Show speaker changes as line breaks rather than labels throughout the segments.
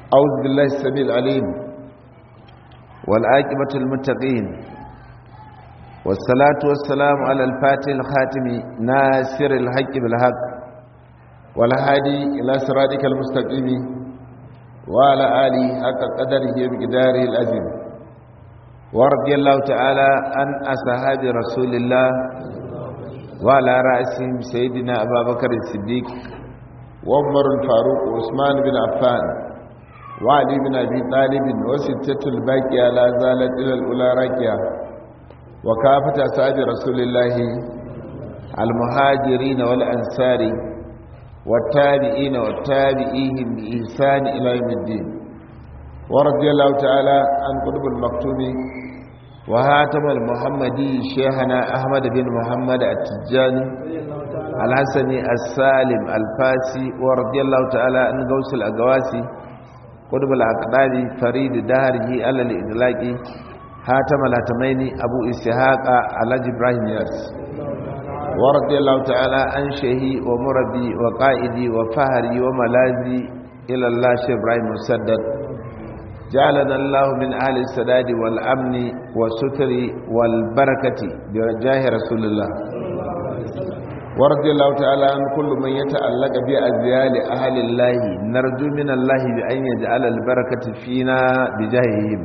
أعوذ بالله السميع العليم والعاقبة المتقين والصلاة والسلام على الفاتح الخاتم ناصر الحق بالحق والهادي إلى صراطك المستقيم وعلى آله حق قدره بقداره العظيم ورضي الله تعالى عن أصحاب رسول الله وعلى رأسهم سيدنا أبا بكر الصديق وعمر الفاروق وعثمان بن عفان وعلي بن أبي طالب وستة الباقية لا زالت إلى الأولى راكية وكافة أصحاب رسول الله المهاجرين والأنصار والتابعين والتابعيهم بإحسان إلى يوم الدين ورضي الله تعالى عن قطب المكتوم وهاتم المحمدي شيخنا أحمد بن محمد التجاني الحسني السالم الفاسي ورضي الله تعالى عن غوث الأقواسي قطب الأقدار فريد دهره على الإدلاق هاتم الهتمين أبو إسحاق على إبراهيم ياس ورضي الله تعالى عن شيخي ومربي وقائدي وفهري وملاذي إلى الله شيخ إبراهيم مسدد جعلنا الله من أهل السداد والأمن والستر والبركة بجاه رسول الله ورضي الله تعالى عن كل من يتعلق بأزيال أهل الله نرجو من الله بأن يجعل البركة فينا بجاههم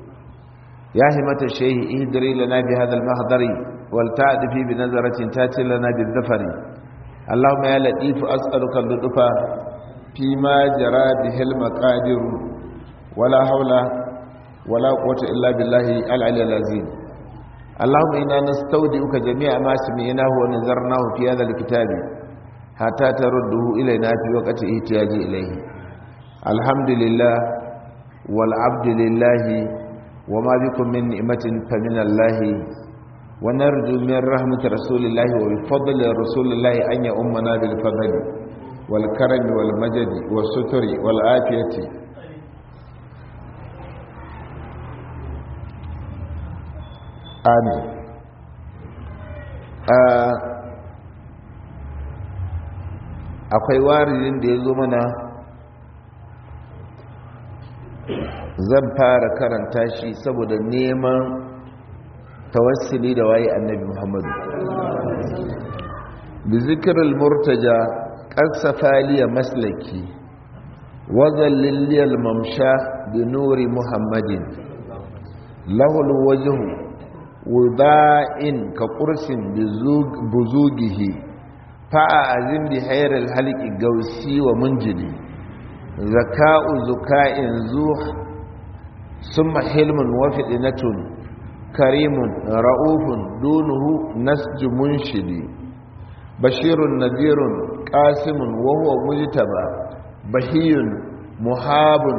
يا همة الشيخ اهدري لنا بهذا المحضر والتعد في بنظرة تاتي لنا بالذفر اللهم يا لطيف أسألك اللطف فيما جرى به المقادر ولا حول ولا قوة إلا بالله العلي العظيم اللهم إنا نستودعك جميع ما سمعناه ونذرناه في هذا الكتاب حتى ترده إلينا في وقت احتياج إليه الحمد لله والعبد لله وما بكم من نعمة فمن الله ونرجو من رحمة رسول الله وبفضل رسول الله أن يؤمنا بالفضل والكرم والمجد والستر والعافية amin akwai waridin da ya zo mana zan fara karanta shi saboda neman tawassuli da waye annabi muhammadu bi zikirar murtaja ƙarsafa liya maslaki wazallin liyar mamsha da nuri muhammadin lahul wajihu wuda'in ka kursin buzugihi fa'a azim bi hairar halki gausi wa munjili zaka'u zuka'in zuh summa hilmun wafiɗinatun karimun ra'ufun dunuhu nasju munshidi bashirun nadirun ƙasimun wahuwa mujtaba bahiyun muhabun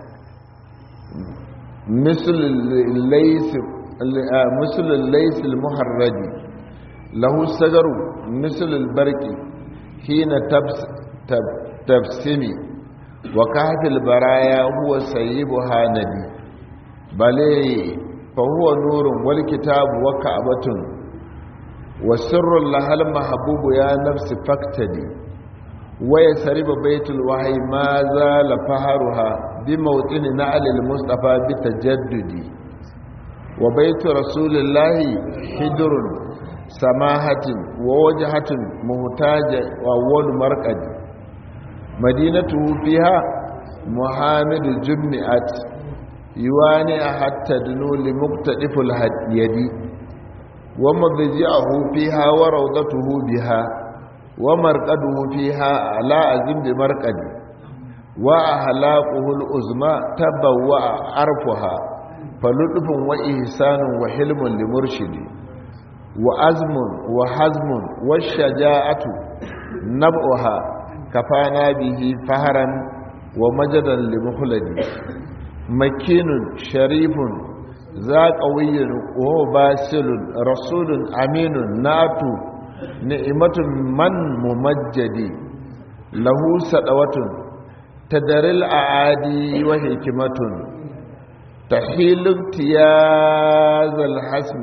misl laysir مثل الليث المحرج له السجر مثل البرق حين تبس تب تبسمي وكهف البرايا هو سيبها ندي بل فهو نور والكتاب وكعبة وسر لها المحبوب يا نفس فاكتدي ويسرب بيت الوحي ما زال فهرها بموطن نعل المصطفى بتجددي وبيت رسول الله حجر سماحة ووجهة مهتاجة وأول مرقد مدينته فيها محامد جمعت يواني حتى دنو لمقتدف اليد ومضجعه فيها وروضته بها ومرقده فيها على أزم بمرقد وأهلاقه الأزمى تبوأ عرفها فلطف وإحسان وحلم لمرشد وأزم وحزم والشجاعة نبؤها كفانا به فهرا ومجدا لمخلد مكين شريف ذا قوي وهو باسل رسول أمين نات نعمة من ممجد له سدوة تدر الأعادي وحكمة تحيل امتياز الحسم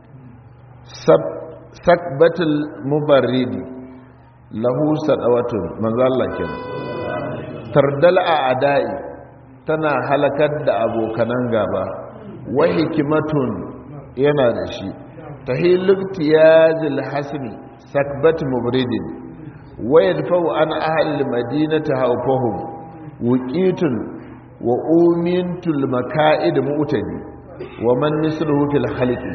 سكبة المبرد له سدوة من ذا الله كنا tardal a adai tana halakar da abokanan gaba wa hikimatun yana da shi tahiluktiyazil hasmi sakbat mubridin wa yadfa'u an ahli madinati hawfahum wuqitun wa umintul maka'id mu'tadi wa man misluhu fil khalqi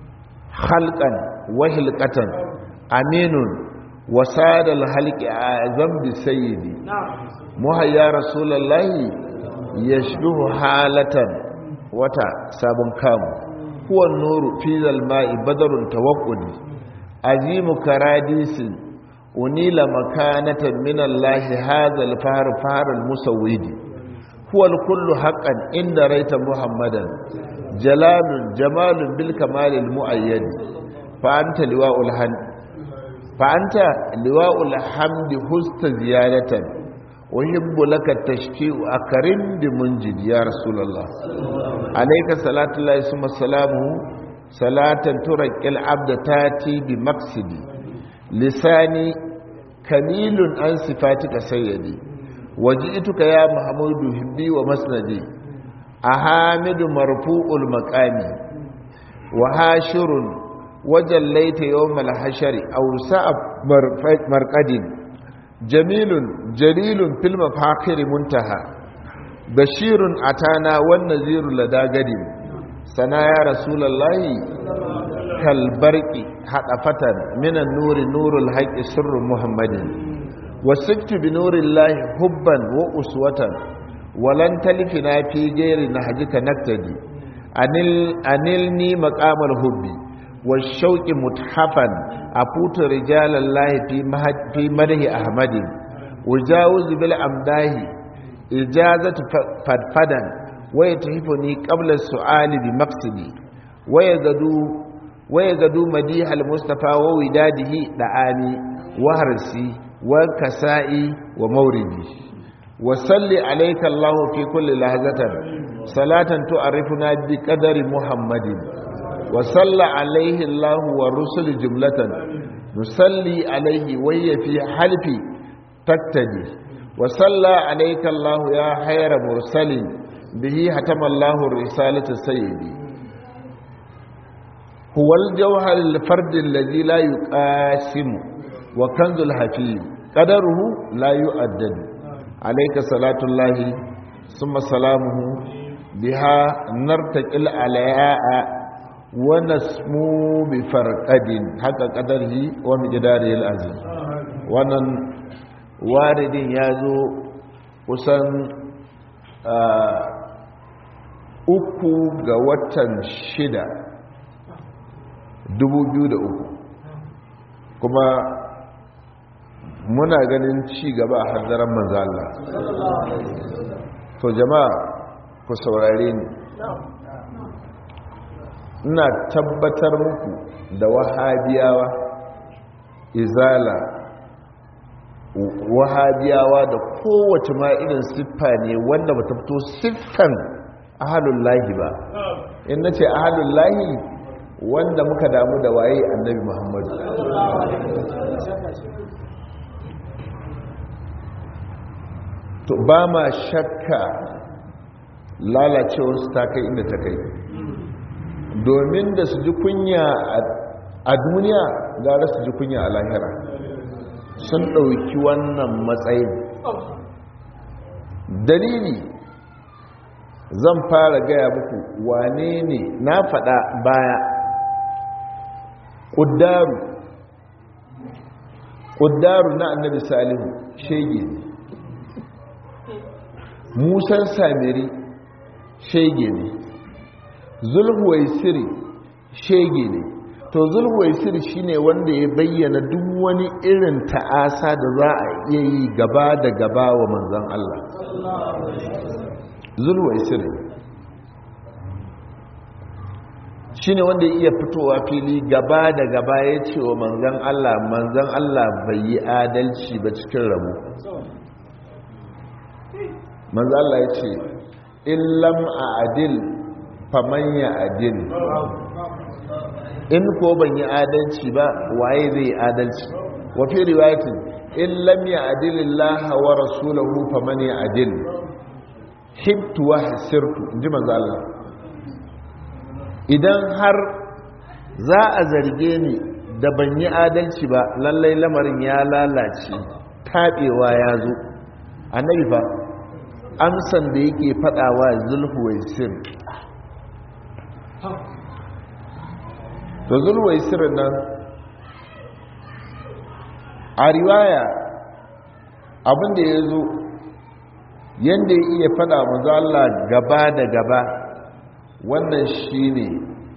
khalqan wa hilqatan aminun wa sadal halqi azam bi sayyidi muhayya rasulullahi yashbihu halatan wata sabon kamu huwa nuru fi zalma'i badarun tawaqqudi azimu karadisin unila makanatan min Allah hadha al-fahr fahr al-musawwidi huwa al-kullu haqqan inda raita muhammadan jalalun jamalun bil kamal al-muayyad fa anta liwa'ul hamd fa anta liwa'ul hamd husta ziyaratan uhibbu laka tashfi'u akarin bi munjid ya rasulullah alayka salatu llahi summa salamu salatan turqil abda tati bi maqsidi lisani kamilun an sifatika sayyidi waji'tuka ya muhammadu hibbi wa masnadi ahamidu marfu'ul maqami wa hashirun wajallaita yawmal hashari aw sa'ab marqadin jamilun jalilun fil mafakhir muntaha bashirun atana wan naziru ladagadin sana ya rasulullahi kal barqi hadafatan minan nuri nurul haqqi sirru muhammadin wasittu bi nurillahi hubban wa uswatan walan talifina fi ghairi nahjika naktadi anil anilni maqamal hubbi والشوق متحفا أفوت رجال الله في, في مده أحمد وجاوز بالأمداه إجازة فدفدا ويتحفني قبل السؤال بمقصدي ويزدو ويزدو مديح المصطفى ووداده دعاني وهرسي وكسائي وموردي وصل عليك الله في كل لحظة صلاة تعرفنا بقدر محمد وصلى عليه الله والرسل جملة نصلي عليه وهي في حلف تقتدي وصلى عليك الله يا خير مرسل به ختم الله الرسالة سيدي هو الجوهر الفرد الذي لا يقاسم وكنز الحفيظ قدره لا يؤدد عليك صلاة الله ثم سلامه بها نرتقل عليها ونسمو بفرقد حق قدره ومقداره العظيم wannan waridin ya zo kusan uku ga watan shida uku, kuma muna ganin ci gaba a hanzarin manzala to jama'a ku saurare ni ina tabbatar muku da wahabiyawa izala wahabiyawa da kowace ma irin siffa ne wanda ba ta fito siffan ahalullahi ba in na ce ahalullahi wanda muka damu da waye annabi muhammadu to ba ma shakka lalacewarsu ta kai inda ta kai domin da su ji kunya a duniya gara su ji kunya a lahira sun ɗauki wannan matsayin dalili zan fara gaya muku wane ne na faɗa baya ƙuddaru ƙuddaru na annabi salihu shege ne musan samiri shege ne zulhuwaisiri shege ne to zulhuwaisiri shine wanda ya bayyana duk wani irin ta'asa da za a iya yi gaba da gaba wa manzan Allah zulhuwaisiri shine wanda ya iya fitowa fili gaba da gaba ya ce wa manzan Allah manzan Allah bai yi adalci ba cikin rabu manzan Allah ya ce illam a adil faman ya adil in ko ban yi adalci ba waye zai adalci wafi riwayatin in lam ya adilillaha wa rasulahu faman ya adil hibtu wa hasirtu inji manzo Allah idan har za a zarge ni da ban yi adalci ba lallai lamarin ya lalace taɓewa ya zo annabi fa amsan da yake faɗawa zulhuwaisir to zulhuwaisir nan a riwaya abinda ya zo yadda ya iya faɗa manzo Allah gaba da gaba wannan shine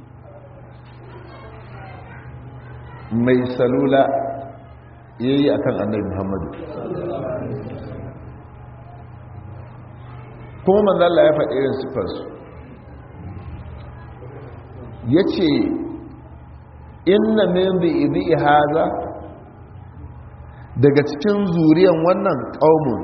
mai salula ya yi a kan annabi muhammadu kuma manzala ya faɗi irin siffarsu ya ce inna min bi ibi haza daga cikin zuriyan wannan ƙaunin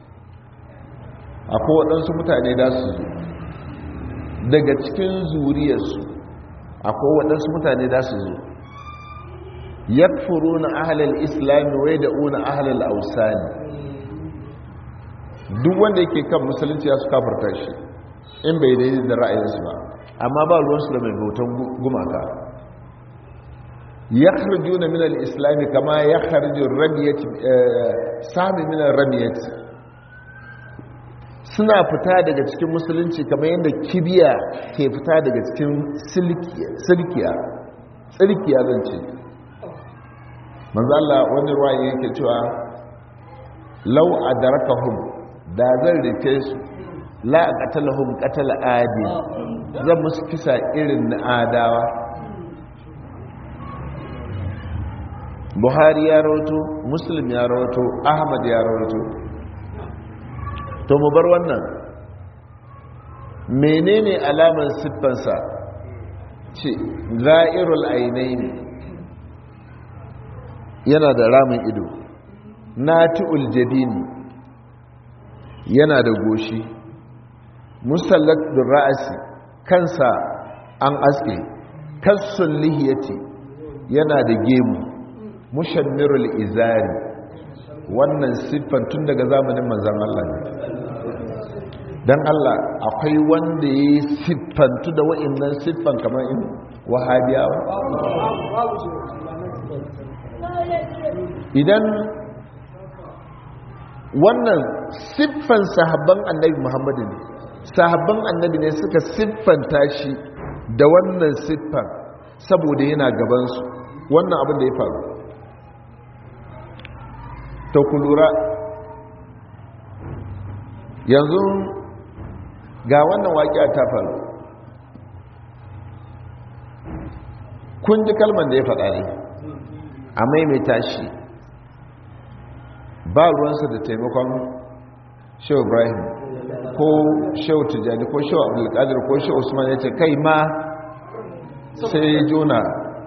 akwai waɗansu mutane da su zo daga cikin zuriyarsu akwai waɗansu mutane da su zo yakfuruna ahlal islam wa yad'una ahlal awsan duk wanda yake kan musulunci ya su kafirta shi in bai daidai da ra'ayinsu ba amma ba ruwansu da mai bautan gumaka yakhrujuna min al-islam kama yakhruju ar-ramiyat sami min ar-ramiyat suna fita daga cikin musulunci kamar yadda kibiya ke fita daga cikin silkiya tsirkiya zan ce manzala wani ruwaye yake cewa lau a darakahun da zan rike su la a katalahun katala adi zan musu kisa irin na adawa buhari ya rawato muslim ya rawato ahmad ya rawato to mu bar wannan menene alamar siffansa ce za'irul ainihi yana da ramin ido nati'ul jabini yana da goshi musallat bin ra'asi kansa an aske kassun lihiyati yana da gemu mushammirul izari wannan siffan tun daga zamanin manzan Allah ne don Allah akwai wanda ya yi siffantu da wa'innan siffan kamar in wahabiyawa idan wannan siffan sahabban annabi muhammadu ne sahabban annabi ne suka siffanta shi da wannan siffan saboda yana gabansu wannan abin da ya faru ta ku lura yanzu ga wannan waƙiya ta faru kun ji kalman da ya faɗa ne a maimaita shi ba ruwansa da taimakon shehu ibrahim ko shehu tijjani ko shehu abdulkadir ko shehu usman ya ce kai ma sai jona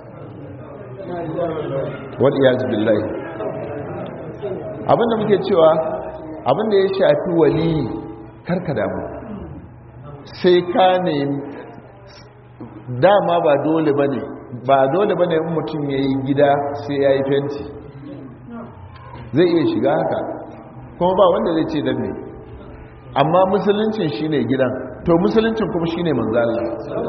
wadiyaz billahi abinda muke cewa abinda ya shafi wali karka damu sai ka ne dama ba dole ba ne ba dole ba ne in mutum ya yi gida sai ya yi fenti zai iya shiga haka kuma ba wanda zai ce don ne amma musuluncin shi ne gidan to musuluncin kuma shi ne manzala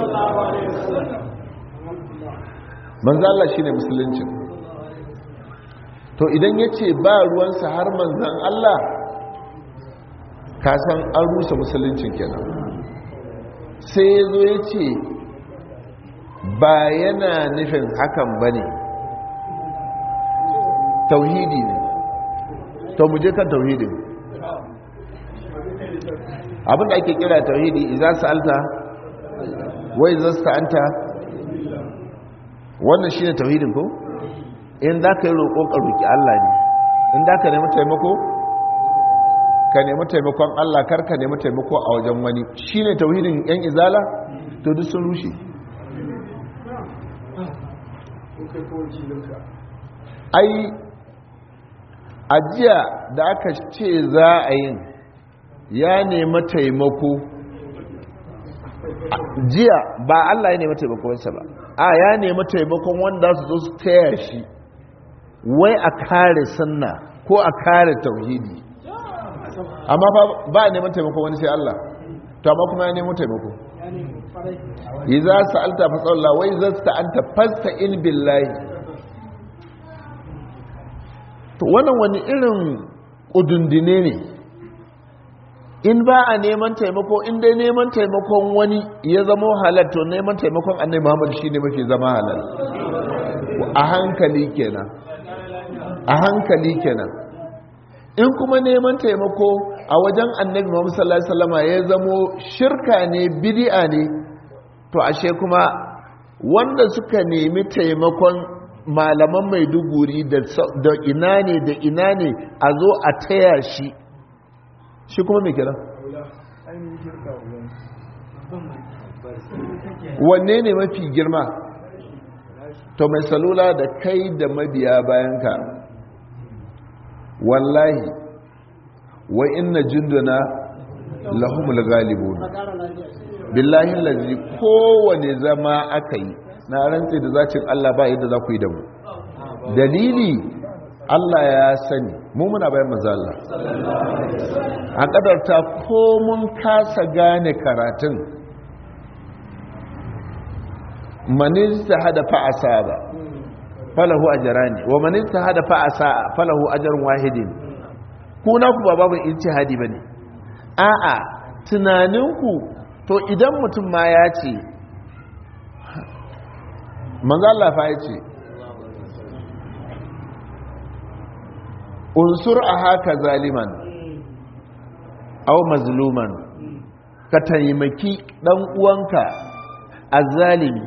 manzala shi ne musuluncin to idan ya ce ba ruwansa har manzan Allah kasan an rusa musuluncin kenan sai ya zo ya ce ba yana nufin hakan ba ne tauhidi ne to mu je kan tauhidin abinda ake kira tauhidi idan sa'alta wai zasta anta wannan shine tauhidin ko in za ka yi roƙo ka roƙi Allah ne in za ka nemi taimako ka nemi taimakon Allah kar ka nemi taimako a wajen wani shine tauhidin yan izala to duk sun rushe ai ajiya da aka ce za a yin ya nemi taimako jiya ba Allah ya nemi taimakonsa ba a ya nemi taimakon wanda su zo su taya shi wai a kare sunna ko a kare tauhidi amma ba a neman taimakon wani sai Allah to amma kuma ya nemo taimako idza sa'alta fasalla wa idza sta'anta fasta'in billahi to wannan wani irin kudundine ne in ba a neman taimako in dai neman taimakon wani ya zama halal to neman taimakon annabi Muhammad shine mafi zama halal a hankali kenan a hankali kenan in kuma neman taimako a wajen annabi Muhammad sallallahu alaihi wasallam ya zamo shirka ne bid'a ne to ashe kuma wanda suka nemi taimakon malaman maiduguri da ina ne da ina ne a zo a taya shi shi kuma mai kira wanne ne mafi girma to mai salula da kai da mabiya bayanka wallahi wa inna junduna lahumul ghalibun billahi allazi kowane zama aka yi na rantse da zacin Allah ba yadda za ku yi da mu dalili Allah ya sani mu muna bayan manzo Allah a kadarta ko mun kasa gane karatun man ijtahada fa asaba falahu ajrani wa man ijtahada fa asa falahu ajrun wahidin ku na ku ba babu ijtihadi bane a'a tunaninku to idan mutum ma ya ce manzo Allah fa ya ce unsur a haka zaliman au mazluman ka taimaki dan uwanka a zalimi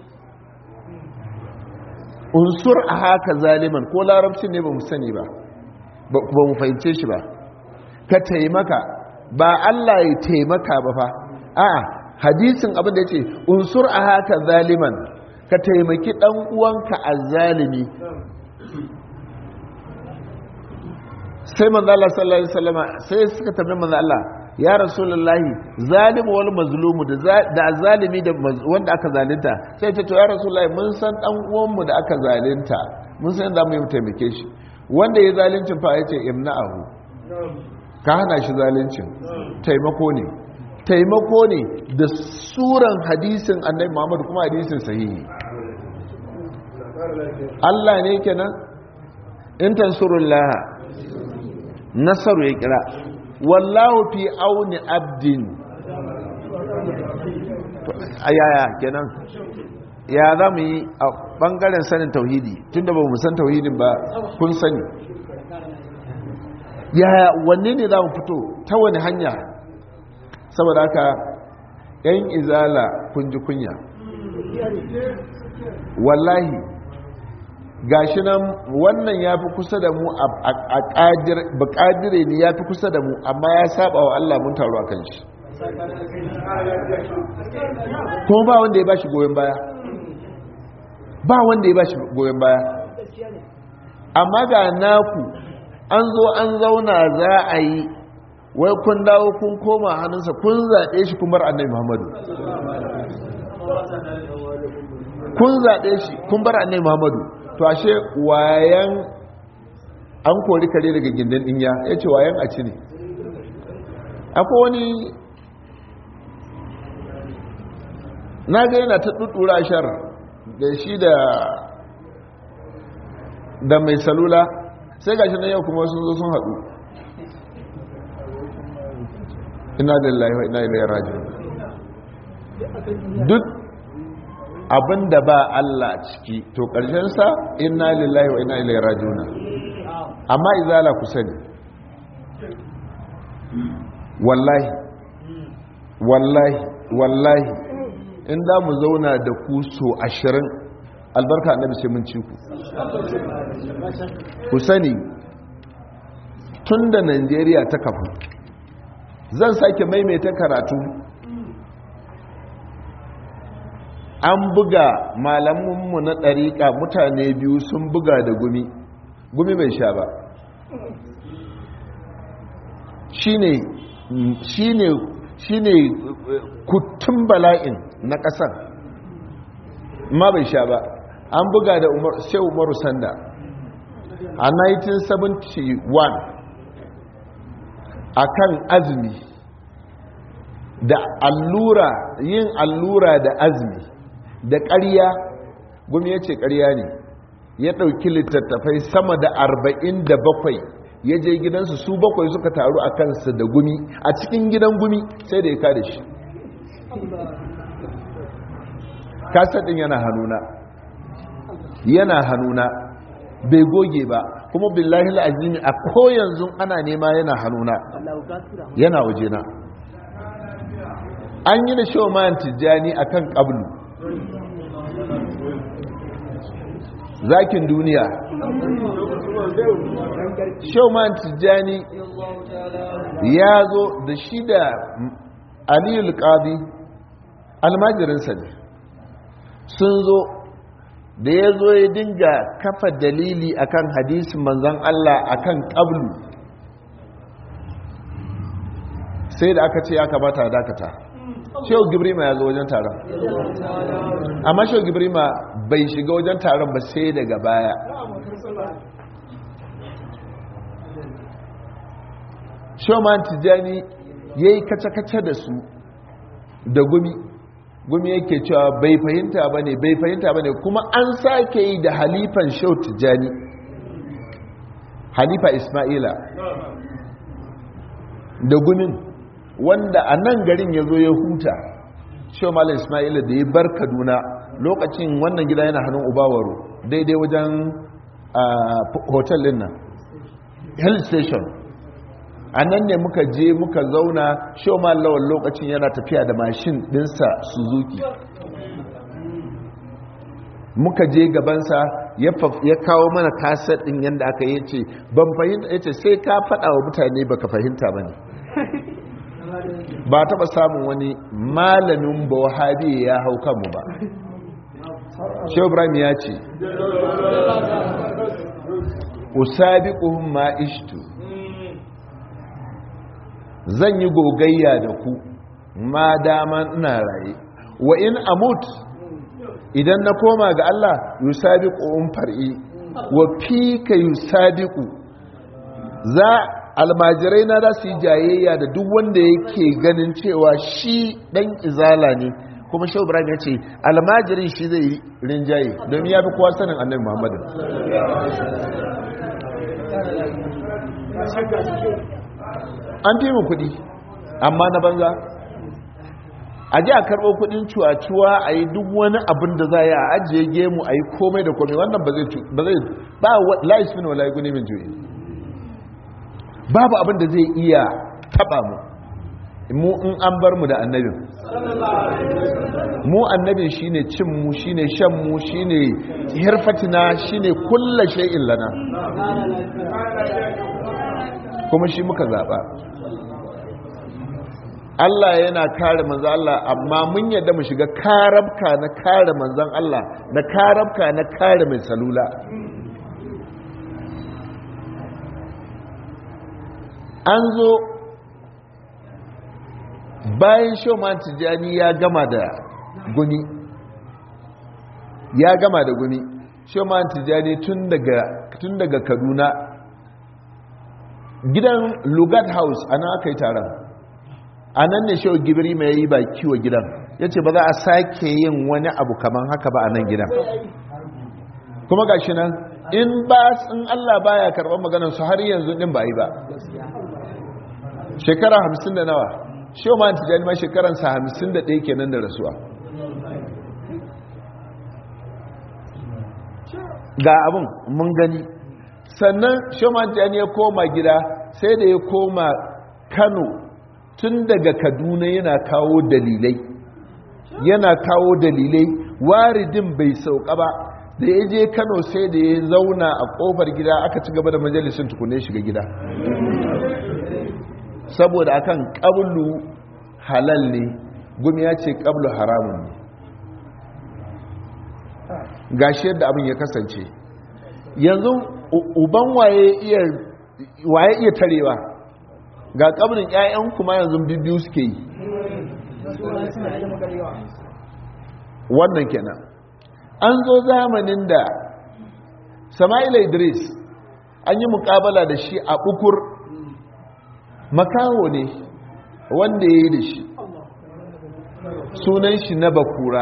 unsur a haka zaliman ko larabci ne ba mu sani ba ba mu fahimce shi ba ka taimaka ba Allah ya taimaka ba fa a'a hadisin abin da ya ce unsur a haka zaliman ka taimaki dan uwanka a zalimi sai manzo Allah sallallahu alaihi wasallama sai suka tambaye manzo Allah ya rasulullahi zalimu wal mazlumu da da zalimi da wanda aka zalunta sai ce to ya rasulullahi mun san dan uwan mu da aka zalunta mun san da mu yi taimake shi wanda ya zaluncin fa yace imna'ahu ka hana shi zaluncin taimako ne taimako ne da suran hadisin annabi Muhammad kuma hadisin sahihi Allah ne kenan in tansurullah nasaru ya kira wallahu fi auni abdin ayaya kenan ya za mu yi a bangaren sanin tauhidi tunda ba mu san tauhidin ba kun sani yaya wanne ne za mu fito ta wani hanya saboda haka yan izala kun ji kunya wallahi gashi nan wannan ya fi kusa da mu a ƙadire ne ya fi kusa da mu amma ya saba wa Allah mun taru a kan shi kuma ba wanda ya ba shi goyon baya ba wanda ya ba shi goyon baya amma ga naku an zo an zauna za a yi wai kun dawo kun koma hannunsa kun zaɓe shi kumar annai muhammadu kun zaɓe shi kun bar annai muhammadu to ashe wayan an kori kare daga gindin dinya ya ce wayan a ci ne akwai wani na ga yana ta ɗuɗɗura shar da shi da da mai salula sai gashi na yau kuma sun zo sun haɗu ina da laiwa ina ilai rajin duk abinda ba Allah ciki to sa inna lillahi wa inna ilaihi rajiuna amma izala ku sani wallahi wallahi wallahi in da mu zauna da ku so ashirin albarka annabi sai mun ci ku ku sani tun da Najeriya ta kafu zan sake maimaita karatu an buga malaminmu na ɗariƙa mutane biyu sun buga da gumi gumi bai sha ba shi ne kutun bala'in na ƙasar ma bai sha ba an buga da sai umaru sanda a 1971 a kan azumi da allura yin allura da azumi da ƙarya gumi ya ce ƙarya ne ya ɗauki littattafai sama da arba'in da bakwai ya je gidansu su bakwai suka taru a kansa da gumi a cikin gidan gumi sai da ya kada shi kasadin yana hannuna yana hannuna bai goge ba kuma billahi la'azimi a koyanzu ana nema yana hannuna yana wajena an yi da shawman tijjani a kan ƙablu zakin duniya shawman tijjani ya zo da shi da aliyul ƙadi almajirinsa ne sun zo da ya zo ya dinga kafa dalili akan hadisin manzan Allah akan ƙablu sai da aka ce ya kamata dakata shehu gibrima ya zo wajen taron amma shehu gibrima bai shiga wajen taron ba sai daga baya showman tijjani ya yi kace-kace da su da gumi gumi yake cewa bai fahimta ba ne bai fahimta ba ne kuma an sake yi da halifan shehu tijjani halifa ismaila da gumin wanda a nan garin ya zo ya huta shehu malam ismaila da ya bar kaduna lokacin wannan gida yana hannun ubawaro daidai wajen hotel din nan hill station a nan ne muka je muka zauna shehu malam lawan lokacin yana tafiya da mashin dinsa suzuki muka je gabansa ya kawo mana kasar din yadda aka yi ce ban fahimta ya ce sai ka faɗa wa mutane baka fahimta ba ne ba taɓa samun wani malamin ba wahabi ya hau kanmu ba shehu ibrahim ya ce usabiquhum ma ishtu zan yi gogayya da ku ma dama ina raye wa in amut idan na koma ga Allah yusabiquhum far'i wa fika yusabiqu za almajirai na za su yi jayayya da duk wanda yake ganin cewa shi dan izala ne kuma shehu ibrahim ya ce almajirin shi zai yi rinjaye domin ya fi kowa sanin annabi muhammadu an fi mu kuɗi amma na banza a ji a karɓo kuɗin cuwa-cuwa a yi duk wani abin da za a yi a ajiye gemu a yi komai da komai wannan ba zai ba la'is min wa la'iguni min juyi babu abin da zai iya taɓa mu mu in an bar mu da annabin mu annabin shine cin mu shine shan mu shine hirfatina shine kulla shay'in lana kuma shi muka zaba Allah yana kare manzan Allah amma mun yadda mu shiga karabka na kare manzan Allah na karabka na kare mai salula an zo bayan shoman tijjani ya gama da guni ya gama da guni shoman tijjani tun daga kaduna gidan lugat house a nan aka yi taron a nan ne shau gibiri mai yi baki wa gidan ya ce ba za a sake yin wani abu kaman haka ba a nan gidan kuma ga shi nan in ba in allah baya karɓar maganarsu har yanzu ɗin ba yi ba shekara hamsin da nawa shehu ma tijani ma shekaransa hamsin da ɗaya kenan da rasuwa ga abin mun gani sannan shehu ma tijani ya koma gida sai da ya koma kano tun daga kaduna yana kawo dalilai yana kawo dalilai waridin bai sauka ba da ya je kano sai da ya zauna a kofar gida aka ci gaba da majalisun tukune shiga gida saboda akan ƙablu halal ne gumi ya ce ƙablu haramun ne gashi yadda abin ya kasance yanzu uban waye iya waye iya tarewa ga ƙablin 'ya'yan kuma yanzu bibiyu suke yi wannan kenan an zo zamanin da sama'ila idris an yi mukabala da shi a bukur makaho ne wanda ya yi da shi sunan shi na bakura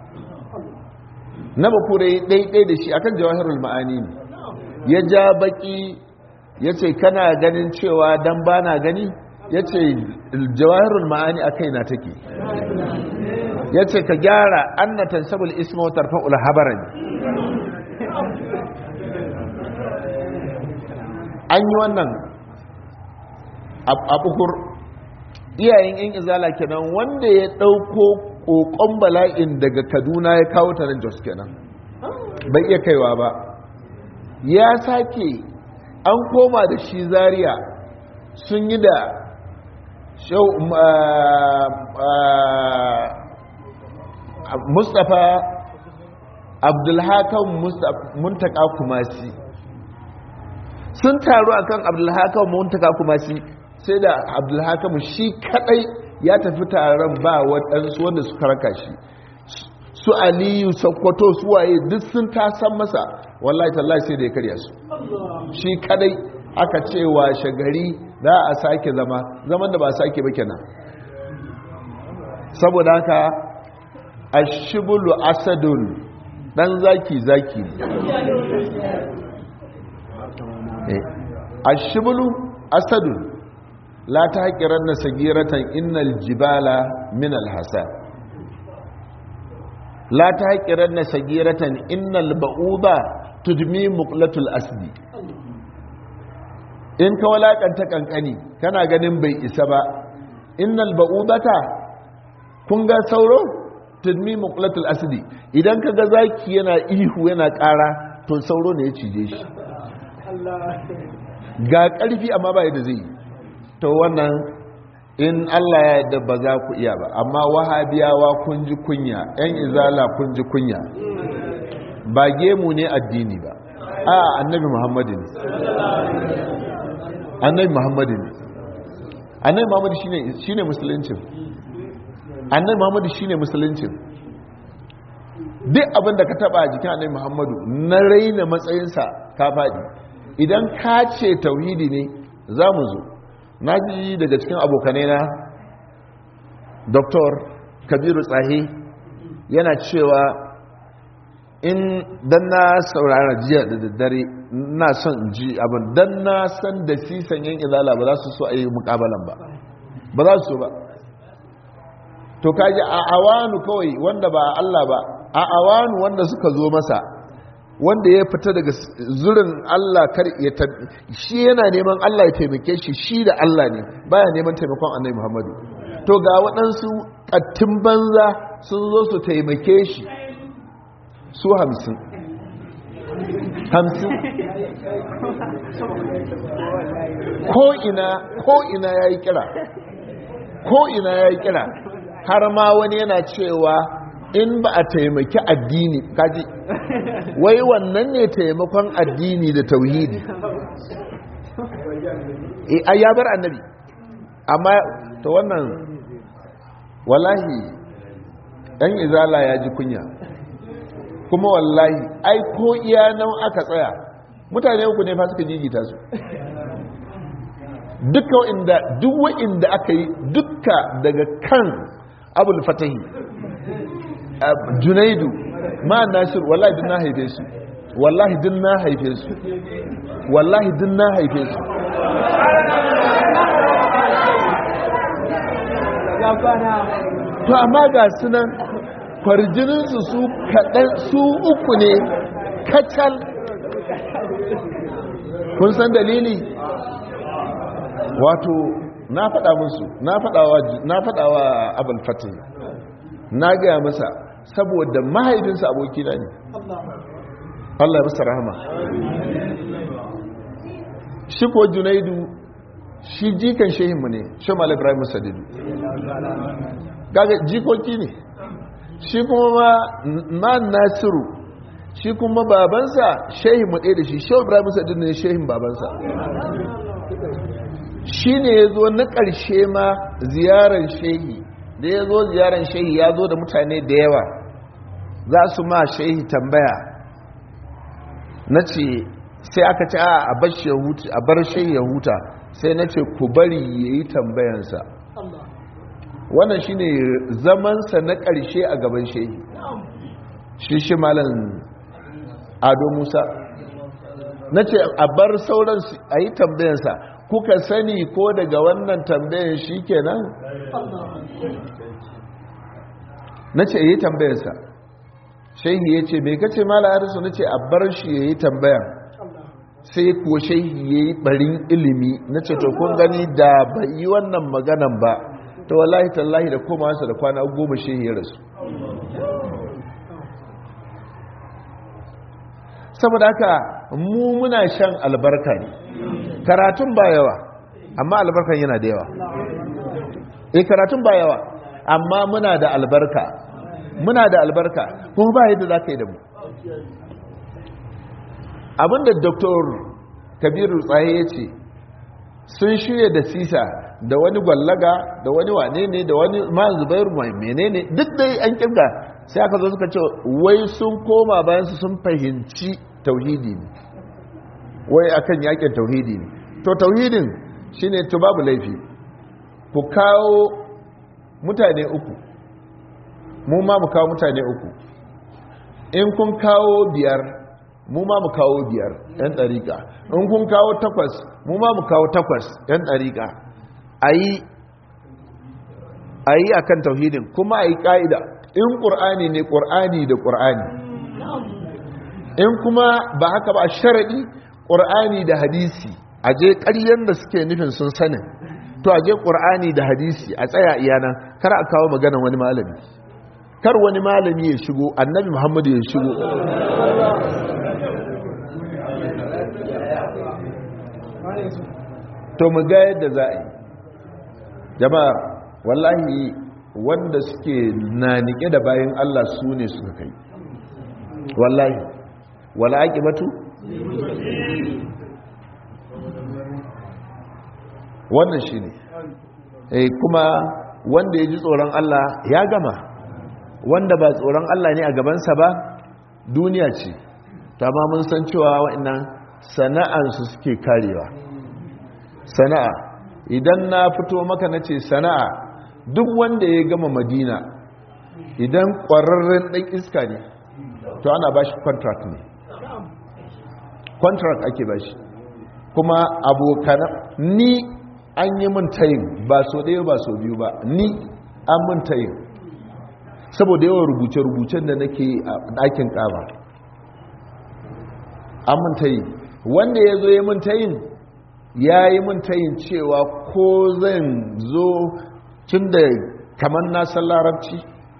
na bakura ya ɗaiɗai da shi akan jawahirul ma'ani ne ya ja baki ya ce kana ganin cewa dan ba na gani ya ce jawahirul ma'ani a kaina take ya ce ka gyara annatan sabul isma wa tarfa'ul habaran an yi wannan a bukur iyayen yan izala kenan wanda ya ɗauko ƙoƙon bala'in daga kaduna ya kawo ta nan jos kenan bai iya kaiwa ba ya sake an koma da shi zaria sun yi da mustapha abdulhakan muntaka kumasi sun taru akan abdulhakan muntaka kumasi sai da abdulhakan shi kadai ya tafi taron ba waɗansu wanda suka raka shi su aliyu sakwato su waye duk sun tasan masa wallahi tallahi sai da ya karya su shi kadai aka cewa shagari za a sake zama zaman da ba sake ba kenan saboda haka ashibulu asadun dan zaki zaki ne ashibulu asadun la ta haƙirar na sagiratan innal jibala min alhasa la ta haƙirar na sagiratan innal ba'uba tudmi muqlatul asdi in ka walakanta kankani kana ganin bai isa ba innal ba'udata kun ga sauro tudmi muqlatul asdi idan ka ga zaki yana ihu yana ƙara to sauro ne ya cije shi ga ƙarfi amma ba yadda zai to wannan in Allah ya yarda ba za ku iya ba amma wahabiyawa kun ji kunya yan izala kun ji kunya ba gemu ne addini ba a annabi muhammadin annabi muhammadin annabi muhammadu shine shine musuluncin annabi muhammadu shine musuluncin duk abin da ka taba a jikin annabi muhammadu na raina matsayinsa ka faɗi idan ka ce tauhidi ne za mu zo na ji daga cikin abokanai na dr kabiru tsahi yana cewa in dan na saurara jiya da daddare na son ji abin dan na san da sisan yan izala ba za su so a yi mukabalan ba ba za su so ba to kaji a awanu kawai wanda ba Allah ba a awanu wanda suka zo masa wanda ya fita daga zurin Allah kar ya shi yana neman Allah ya taimake shi shi da Allah ne baya neman taimakon Annabi Muhammadu to ga waɗansu ƙattin banza sun zo su taimake shi su hamsin hamsin ko ina ko ina ya yi kira ko ina ya yi kira har ma wani yana cewa in ba a taimaki addini kaji wai wannan ne taimakon addini da tauhidi a ya bar annabi amma ta wannan wallahi ɗan izala ya ji kunya kuma wallahi ai ko iya nan aka tsaya mutane uku ne fa suka jigita su duka inda duk wa'inda aka yi duka daga kan abul fatahi junaidu ma nasir wallahi din na haife su wallahi din na haife su wallahi din na haife su to amma ga sunan kwarjininsu su kaɗan su uku ne kacal kun san dalili wato na faɗa musu na faɗawa abul fatih na gaya masa saboda mahaifinsa abokina ne Allah ya masa rahama shi ko junaidu shi jikan shehinmu ne shamal ibrahim sadidu gaga jikoki ne shi kuma ma nasiru shi kuma babansa shehinmu ɗaya da shi shehu ibrahim sadidu ne shehin babansa shi ne ya zo na ƙarshe ma ziyarar shehi da ya zo ziyarar shehi ya zo da mutane da yawa za su ma shehi tambaya na ce sai aka ce a bar shehi ya huta sai na ce ku bari ya yi tambayansa wannan shine zamansa na ƙarshe a gaban shehi shi shi malam ado musa na ce a bar sauran a yi tambayansa kuka sani ko daga wannan tambayan shi kenan na ce yi tambayansa shehi ya ce mai kace mala harisu na ce a bar shi ya yi tambayan sai kuwa shehi ya yi barin ilimi na ce to kun gani da ba yi wannan maganan ba ta wallahi tallahi da koma da kwana goma shehi ya rasu saboda haka mu muna shan albarka ne karatun ba yawa amma albarkan yana da yawa eh karatun ba yawa amma muna da albarka muna da albarka kuma ba yadda za ka yi da mu abinda dr kabiru tsaye ya ce sun shirya da sisa da wani gwallaga da wani wane ne da wani ma zubairu mai menene duk dai an kirga sai aka zo suka ce wai sun koma bayan su sun fahimci tauhidi ne wai akan yakin tauhidi ne to tauhidin shine to babu laifi ku kawo mutane uku mu ma mu kawo mutane uku in kun kawo biyar mu ma mu kawo biyar yan ɗariƙa in kun kawo takwas mu ma mu kawo takwas yan ɗariƙa a yi a kan tauhidin kuma a yi ƙa'ida in ƙur'ani ne ƙur'ani da ƙur'ani in kuma ba haka ba sharaɗi ƙur'ani da hadisi a je ƙaryen da suke nufin sun sanin to a je ƙur'ani da hadisi a tsaya iyana kar a kawo maganan wani malami kar wani malami ya shigo annabi muhammadu ya shigo to mu ga yadda za a yi jama'a wallahi wanda suke na nike da bayan Allah su ne suka kai wallahi wala aqibatu wannan shine eh kuma wanda ya ji tsoron Allah ya gama wanda ba tsoron Allah ne a gabansa ba duniya ce ma mun san cewa wa'annan sana'ansu suke karewa sana'a idan na fito maka na ce sana'a duk wanda ya gama madina idan ƙwararren ɗan iska ne to ana ba shi contract ne contract ake ba shi kuma abokanan ni an yi min tayin ba so ɗaya ba so biyu ba ni an min tayin saboda yawan rubuce-rubucen da nake a ɗakin ƙaba an min tayin wanda ya zo ya min tayin ya yi min tayin cewa ko zan zo tun da kamar nasan larabci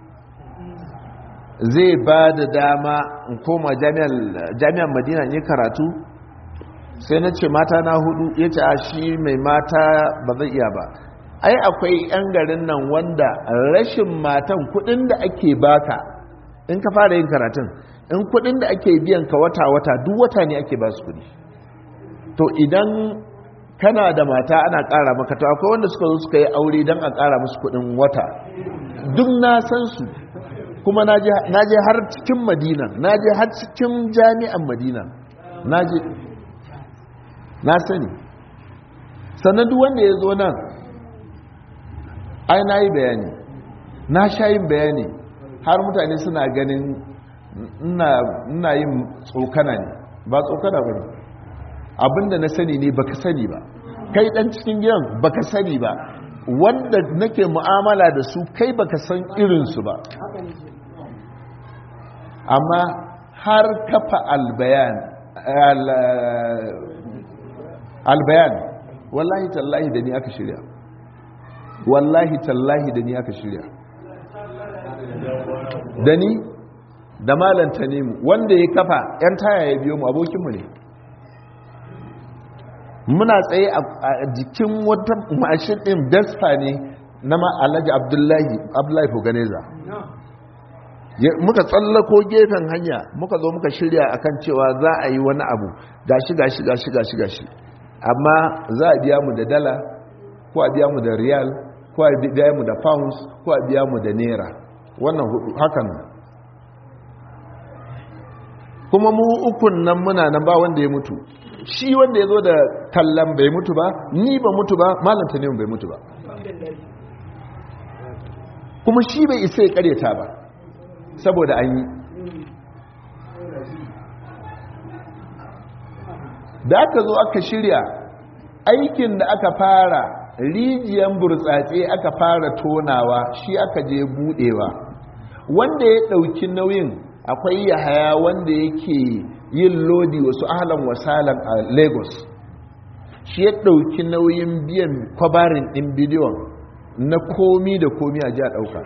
zai ba da dama in koma jami'an madina ne karatu sai na ce mata na hudu ya ce a shi mai mata ba zai iya ba ai akwai 'yan garin nan wanda rashin matan kudin da ake baka in ka fara yin karatun in kudin da ake biyan ka wata-wata duk wata ne ake ba su kudi to idan kana da mata ana ƙara maka to akwai wanda suka zo suka yi aure don a ƙara musu kudin wata duk na san su kuma na je har cikin madina na je har cikin jami'an madina na je na sani sannan duk wanda ya zo nan ai na yi bayani na sha yin bayani har mutane suna ganin ina yin tsokana ne ba tsokana ba ne abinda na sani ne baka sani ba kai dan cikin gidan baka sani ba wanda nake mu'amala da su kai baka san irinsu ba amma har kafa albayan albayan wallahi tallahi da ni aka shirya wallahi tallahi da ni aka shirya da ni da malanta ne mu wanda ya kafa 'yan taya ya biyo mu abokinmu ne muna tsaye a jikin wata mashin ɗin dasfa ne na alhaji abdullahi abdullahi foganeza muka tsallako gefen hanya muka zo muka shirya akan cewa za a yi wani abu gashi gashi gashi gashi gashi amma za a biya mu da dala ko a biya mu da riyal ko a biya mu da pounds ko a biya mu da naira wannan hakan kuma mu ukun nan muna nan ba wanda ya mutu shi wanda ya zo da tallan bai mutu ba ni ba mutu ba malanta ne bai mutu ba kuma shi bai isa ya karyata ba saboda an yi da aka zo aka shirya aikin da aka fara rijiyan burtsatse aka fara tonawa shi aka je budewa wanda ya dauki nauyin akwai yahaya wanda yake yin lodi wasu ahlan wasalan a lagos shi ya dauki nauyin biyan kwabarin din bidiyon na komi da komi a ji a dauka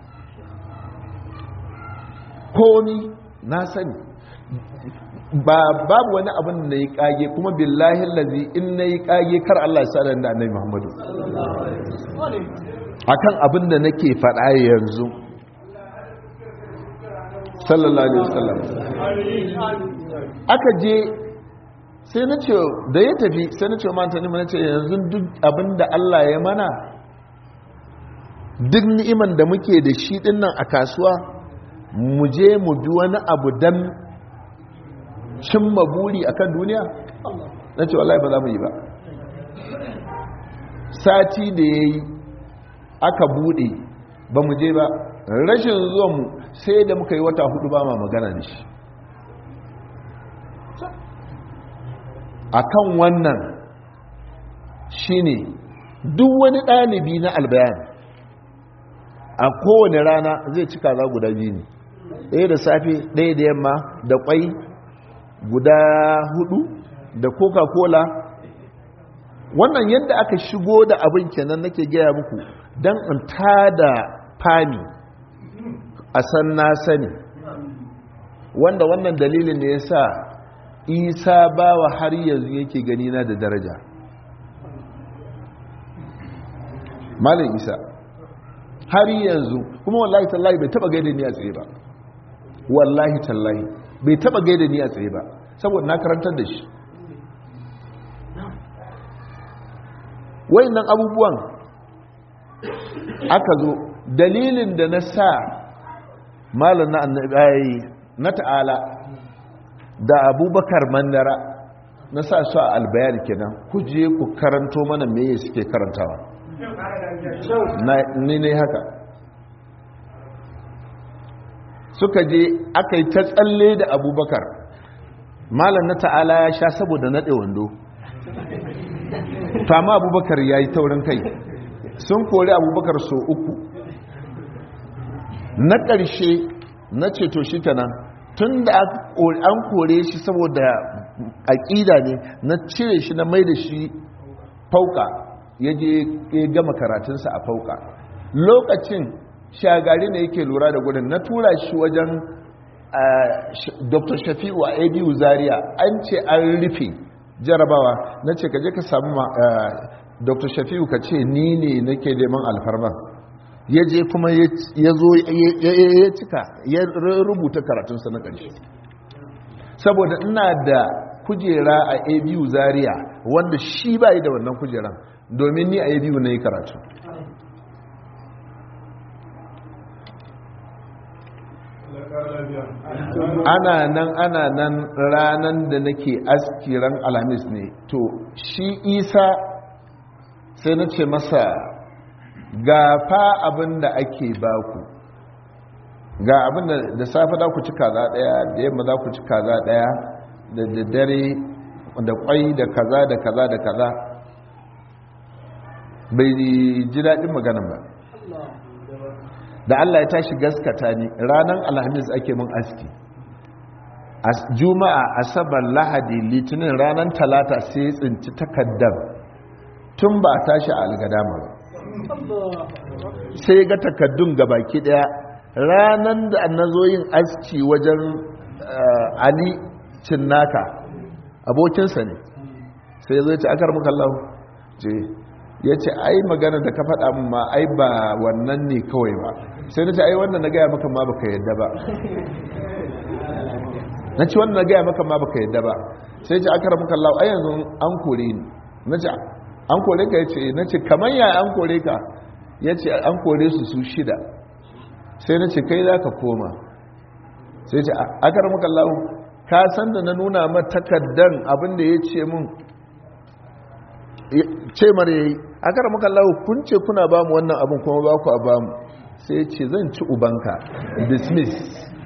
komi na sani ba babu wani abin da ya kage kuma billahi lazi in na yi kage kar Allah ya sa da annabi Muhammadu akan abin da nake faɗa yanzu sallallahu alaihi wasallam aka je sai na ce da ya tafi sai na ce manta ni mana ce yanzu duk abin da Allah ya mana duk ni'iman da muke da shi dinnan a kasuwa mu je mu bi wani abu dan cimma buri akan duniya na ce wallahi ba za mu yi ba sati da ya yi aka bude ba mu je ba rashin zuwanmu sai da muka yi wata hudu ba ma magana da shi akan wannan shine duk wani ɗalibi na albayan a kowane rana zai cika za guda biyu ne ɗaya da safe ɗaya da yamma da ƙwai guda hudu da coca-cola wannan yadda aka shigo da abin kenan nake gaya muku don in tada fami a san na sani wanda wannan dalilin ne ya sa isa bawa har yanzu yake gani na da daraja malin isa har yanzu kuma wallahi tallahi bai taba gaida ni a tsaye ba wallahi tallahi bai taba gaida ni a tsaye ba saboda na karantar da shi wayannan abubuwan aka zo dalilin da na sa malam na annabi na ta'ala da abubakar mandara na sa su a albayar kenan ku je ku karanto mana meye suke karantawa ni ne haka suka je aka yi ta tsalle da abubakar malam na ta'ala ya sha saboda naɗe wando fama abubakar ya yi taurin kai sun kori abubakar so uku na ƙarshe na ceto shi kenan tun da an kore shi saboda aƙida ne na cire shi na mai da shi fauka ya je ya gama karatunsa a fauka lokacin shagari ne yake lura da gudun na tura shi wajen dr shafi'u a abu zaria an ce an rufe jarabawa na ce kaje ka samu dr shafi'u ka ce ni ne nake neman alfarma ya je kuma ya zo ya cika ya rubuta karatunsa na ƙarshe saboda ina da kujera a abu zaria wanda shi ba da wannan kujeran domin ni a abu na yi karatu ana nan ana nan ranan da nake askiran alhamis ne to shi isa sai na ce masa gafa abin da ake baku ga abin da da safe za ku ci kaza daya da yamma za ku ci kaza daya da daddare da kwai da kaza da kaza da kaza bai ji daɗin maganin ba da Allah ya tashi gaskata ni ranar alhamis ake mun aski juma'a asabar lahadi litinin ranar talata sai tsinci takaddar tun ba tashi a algadama ba sai ga takaddun gabaki daya ranar da na zo yin aski wajen ali cinnaka abokinsa ne sai zai ce akar mukallahu ce ya ce ai magana da ka faɗa min ma ai ba wannan ne kawai ba sai na ce ai wannan na gaya maka ma baka yadda ba na ce wannan na gaya maka ma baka yadda ba sai ce aka ramuka Allah ai yanzu an kore ni na ce an kore ka ya ce na ce kamar ya an kore ka ya ce an kore su su shida sai na ce kai za ka koma sai ce aka ramuka Allah ka san da na nuna ma takaddan abin da ya ce mun ce mara yayi aka ramuka Allah kun ce kuna ba mu wannan abin kuma ba ku a ba mu sai ya ce zan ci ubanka dismiss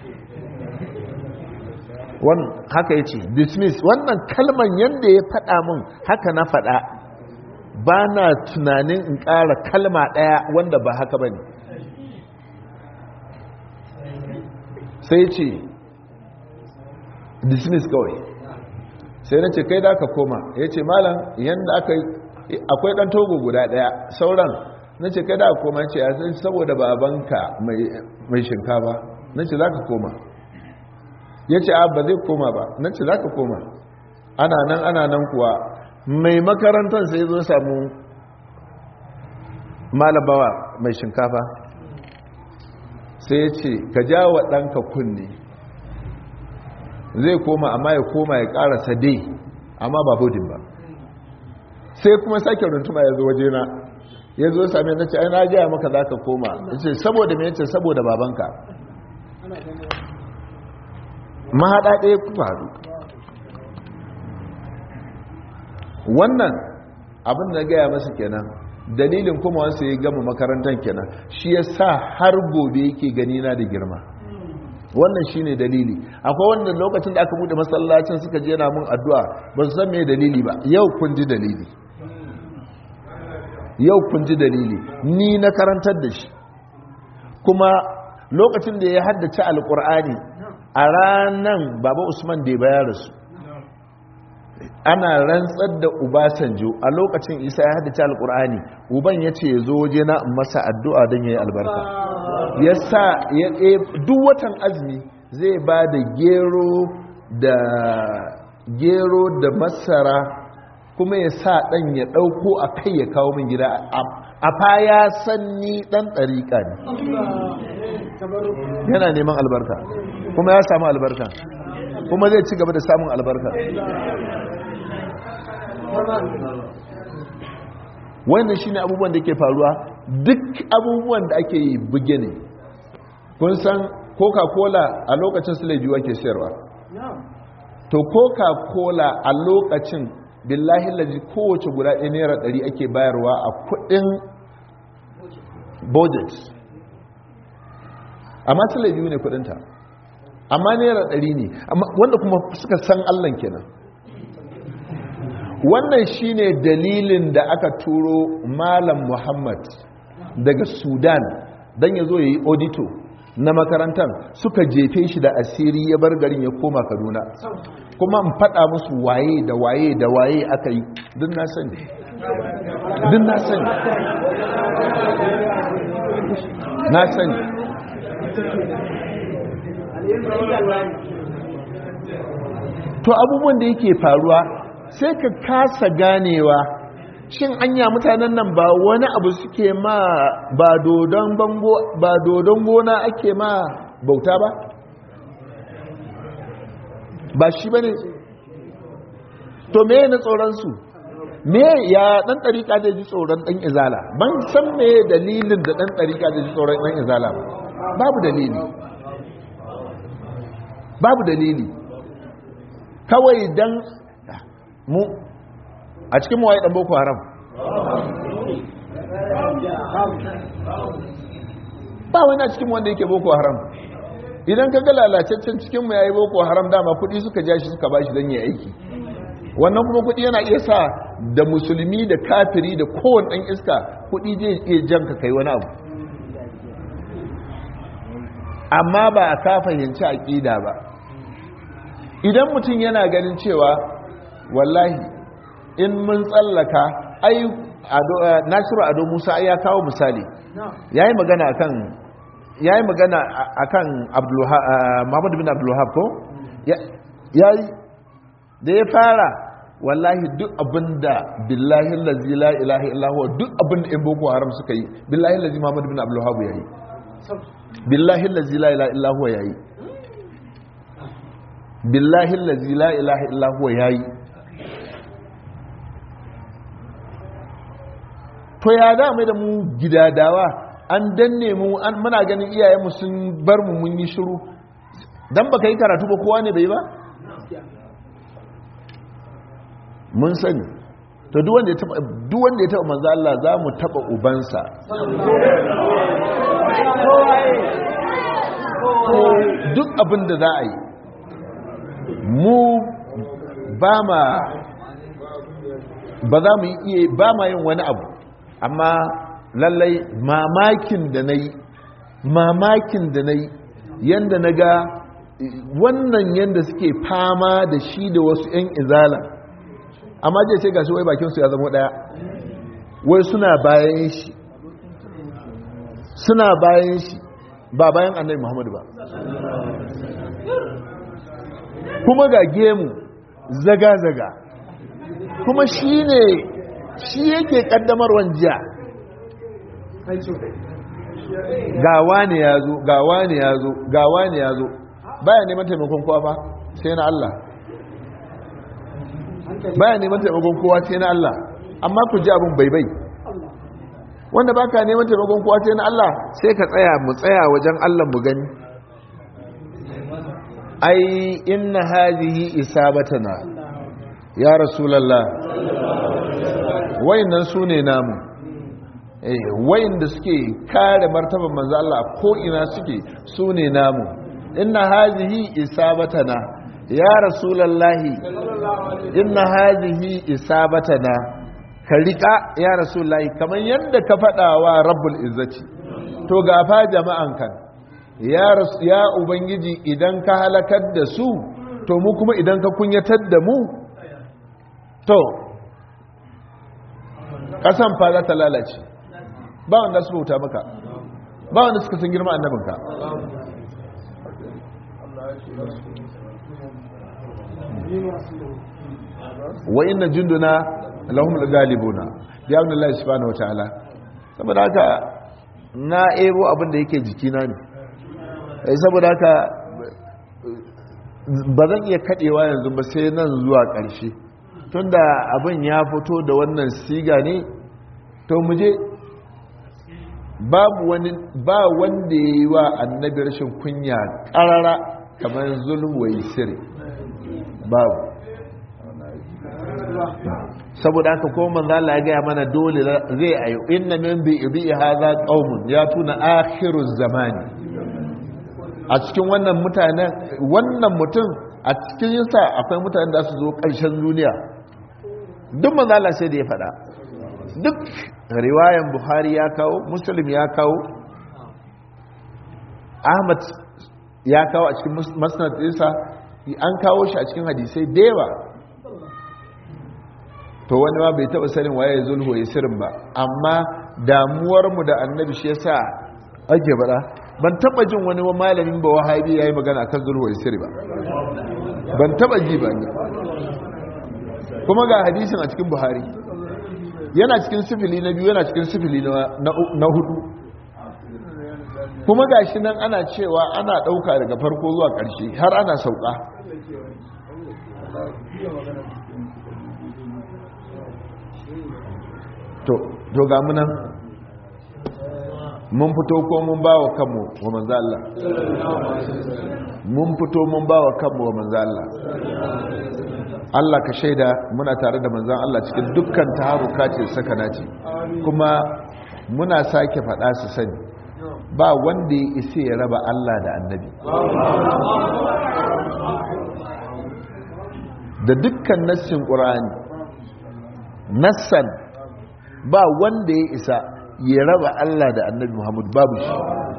wan haka ya ce dismiss wannan kalman yadda ya faɗa min haka na faɗa ba na tunanin in ƙara kalma ɗaya wanda ba haka ba ne sai ce dismiss kawai sai na ce kai da aka koma ya ce malam yadda aka yi akwai ɗan togo guda ɗaya sauran na ce kai da aka koma ya ce ya sai saboda babanka mai shinkafa na ce za ka koma ya ce ba zai koma ba na ce za ka koma ana nan ana nan kuwa mai makarantar sai zo samu malabawa mai shinkafa sai ya ce ka ja wa ɗanka kunne zai koma amma ya koma ya ƙarasa dai amma ba budin ba sai kuma sake runtuma ya zo wajena ya zo sami na ce ai na gaya maka za ka koma ya ce saboda mai ce saboda babanka mahaɗa ɗaya ku faru wannan abin da gaya masa kenan dalilin kuma wasu ya gama makarantar kenan shi ya sa har gobe yake gani na da girma wannan shi ne dalili akwai wannan lokacin da aka bude masallacin suka je na mun addu'a ba su san me dalili ba yau kun ji dalili yau kun ji dalili ni na karantar da shi kuma lokacin da ya haddace alkur'ani a ranan baba usman da ya bayar su ana rantsar da ubasanjo a lokacin isa ya haddace alkur'ani uban ya ce ya zo waje na masa addu'a don ya yi albarka ya sa duk watan azumi zai ba da gero da gero da masara kuma ya sa ɗan ya ɗauko a kai ya kawo min gida a fa ya sanni ɗan ɗariƙa ne yana neman albarka kuma ya samu albarka kuma zai ci gaba da samun albarka wannan shine abubuwan da ke faruwa duk abubuwan da ake yi buge ne kun san coca-cola a lokacin silejuwa ke sayarwa to coca-cola a lokacin billahi laji kowace guda ɗaya naira ɗari ake bayarwa a kudin budget amma silejuwa ne kudinta amma naira ɗari ne wanda kuma suka san allon kenan wannan shine dalilin da aka turo malam muhammad daga sudan don ya zo ya yi audito na makarantar suka jefe shi da asiri ya bar garin ya koma kaduna kuma in faɗa musu waye da waye da waye aka yi duk na sani duk na sani na sani to abubuwan da yake faruwa sai ka kasa ganewa shin anya mutanen nan ba wani abu suke ma ba dodon bango ba dodon gona ake ma bauta ba ba shi bane to me na tsoron su me ya dan dariƙa da ji tsoron dan izala ban san me dalilin da dan dariƙa da ji tsoron dan izala ba babu dalili babu dalili kawai dan mu a cikin mawaye dan boko haram ba wani a cikin wanda yake boko haram idan ka ga lalacaccen cikin mu yayi boko haram dama kudi suka ja shi suka bashi dan yi aiki wannan kuma kudi yana iya sa da musulmi da kafiri da kowane dan iska kudi zai iya jan ka kai wani abu amma ba a ka fahimci aqida ba idan mutum yana ganin cewa wallahi in mun tsallaka ai nasiru ado musa ya kawo misali ya yi magana akan ya yi magana akan muhammadu bin abdullahab ko ya yi da ya fara wallahi duk abinda billahi lazi la ilaha illahu duk abinda in boko haram suka yi billahi lazi muhammadu bin abdullahab ya yi billahi lazi la ilaha illahu ya yi billahi lazi la ilaha illahu ya yi to ya da mai da mu gidadawa an danne mu an muna ganin iyayenmu sun bar mu mun yi shiru dan baka yi karatu ba kowa ne bai ba mun sani to duk wanda ya taba duk wanda ya taba manzo Allah za mu taba ubansa abin da za a yi mu ba ma ba za mu iya ba ma yin wani abu amma lallai mamakin da na yi mamakin da na yi yadda na ga wannan yadda suke fama da shi da wasu 'yan izala amma je sai gashi wai bakinsu ya zama daya wai suna bayan shi suna bayan shi ba bayan annabi muhammadu ba kuma ga gemu zaga-zaga kuma shi ne shi yake kaddamarwan jiya gawa ne ya zo gawa ne ya zo gawa ne ya zo baya neman taimakon kowa ba sai na Allah baya neman taimakon kowa sai na Allah amma ku ji abin baibai wanda baka neman taimakon kowa sai na Allah sai ka tsaya mu tsaya wajen Allah mu gani ai inna hadhihi isabatana ya rasulullah wayannan sune namu eh wayanda suke kare martaban manzo Allah ko ina suke sune namu inna hadhihi isabatana ya rasulullah inna hadhihi isabatana ka rika ya rasulullah kamar yadda ka fadawa rabbul izzati to gafa jama'an kan ya ya ubangiji idan ka halakar da su to mu kuma idan ka kunyatar da mu to kasan fa za ta lalace ba wanda su bauta maka ba wanda suka san girma annabinka wa inna junduna lahum galibuna ya ibn Allah subhanahu wataala saboda haka na ebo abin da yake jikina ne saboda haka ba zan iya kadewa yanzu ba sai nan zuwa ƙarshe tunda abin ya fito da wannan siga ne to muje babu wani ba wanda ya yi wa annabi rashin kunya ƙarara kamar zulwai siri babu saboda haka ko manzo Allah ya gaya mana dole zai ayo inna min bi ibi hadha qaumun ya tuna akhiruz zamani a cikin wannan mutanen wannan mutum a cikin yinsa akwai mutanen da su zo ƙarshen duniya duk manzo Allah sai da ya faɗa duk riwayan Buhari ya kawo Muslim ya kawo Ahmad ya kawo a cikin musnad ɗinsa an kawo shi a cikin hadisai da yawa to wani ma bai taba sanin waye zulhu ya sirrin ba amma damuwarmu da annabi shi yasa ake bada ban taba jin wani malamin ba wahabi yayi magana kan zulhu ya sirri ba ban taba ji ba kuma ga hadisin a cikin buhari yana cikin sifili na biyu yana cikin sifili na hudu kuma ga shi nan ana cewa ana ɗauka daga farko zuwa ƙarshe har ana sauka to ga munan mun fito ko mun ba wa kanmu wa manzo Allah mun fito mun ba wa kanmu wa manzo Allah Allah ka shaida muna tare da manzon Allah cikin dukkan taharuka ce sakana ce kuma muna sake faɗa su sani ba wanda ya isa ya raba Allah da annabi da dukkan nassin ƙur'ani nassan ba wanda ya isa ya raba Allah da annabi Muhammad babu shi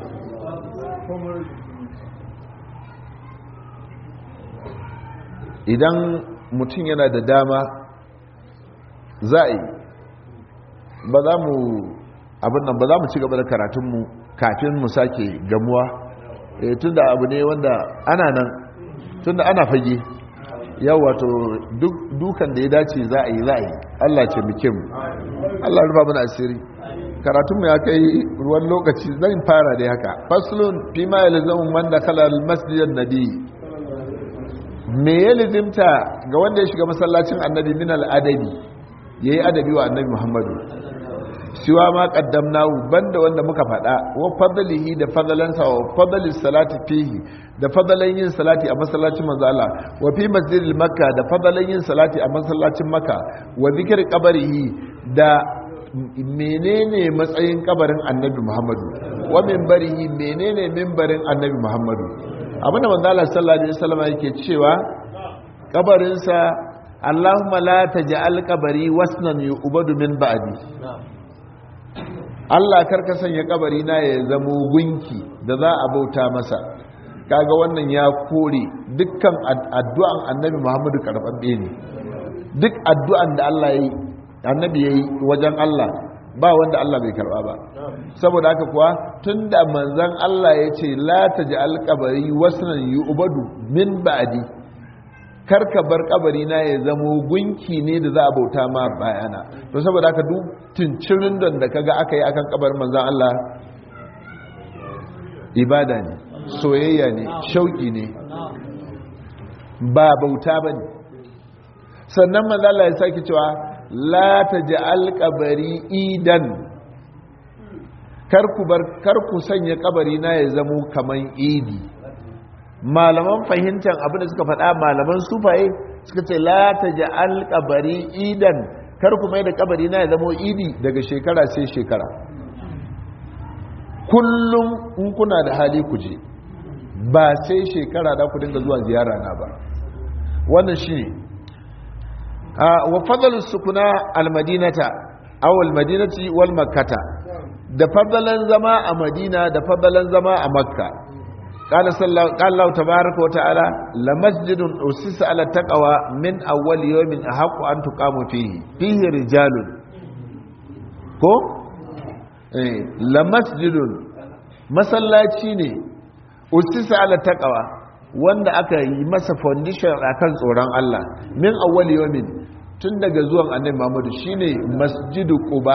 idan mutum yana da dama za a yi ba za mu abin nan ba za mu ci gaba da karatunmu kafin mu sake gamuwa tun da abu ne wanda ana nan tun da ana fage yau wato dukan da ya dace za a yi za a yi allah ce muke mu allah rufa mana asiri karatunmu ya kai ruwan lokaci zan fara da haka faslun fi ma ya lizamun wanda kalar masjidin nabi me ya lizimta ga wanda ya shiga masallacin annabi min al'adabi ya yi adabi wa annabi muhammadu siwa ma qaddamnahu banda wanda muka faɗa wa fadlihi da fadalansa wa fadlis salati fihi da fadalan yin salati a masallacin manzo Allah wa fi masjidil makka da fadalan yin salati a masallacin makka wa zikr qabrihi da menene matsayin kabarin annabi muhammadu wa minbarihi menene minbarin annabi muhammadu abinda manzala sallallahu alaihi wasallam yake cewa kabarinsa Allahumma la taj'al qabari wasnan yu'badu min ba'di Allah karka sanya kabari na ya zamo gunki da za a bauta masa kaga wannan ya kore dukkan addu'an annabi Muhammadu karɓaɓɓe ne duk addu'an da Allah yayi annabi yayi wajen Allah ba wanda Allah bai karba ba saboda haka kuwa tunda manzon Allah ya ce la taj'al qabari wasnan yu'badu min ba'di karka bar kabari na ya zamo gunki ne da za a bauta ma bayana to saboda haka duk tuncirin don da kaga aka yi akan kabarin manzon Allah ibada ne soyayya ne shauki ne ba bauta bane sannan manzon Allah ya sake cewa la taj'al qabari idan karku bar karku sanya kabari na ya zamo kaman idi malaman fahimtar abin da suka faɗa malaman sufaye suka ce la taj'al qabari idan karku mai da kabari na ya zamo idi daga shekara sai shekara kullum in kuna da hali ku je ba sai shekara da ku dinga zuwa ziyara na ba wannan shine wa fadalus sukuna almadinata aw almadinati wal makkata da fadalan zama a madina da fadalan zama a makka qala sallallahu qala Allah tabaaraka wa ta'ala la masjidun usisa ala taqwa min awwal yawmin ahqqu an tuqamu fihi fihi rijalun ko eh la masjidun masallaci ne usisa ala taqwa wanda aka yi masa foundation akan tsoron Allah min awwal yawmin tun daga zuwan annabi Muhammadu shine masjidu Quba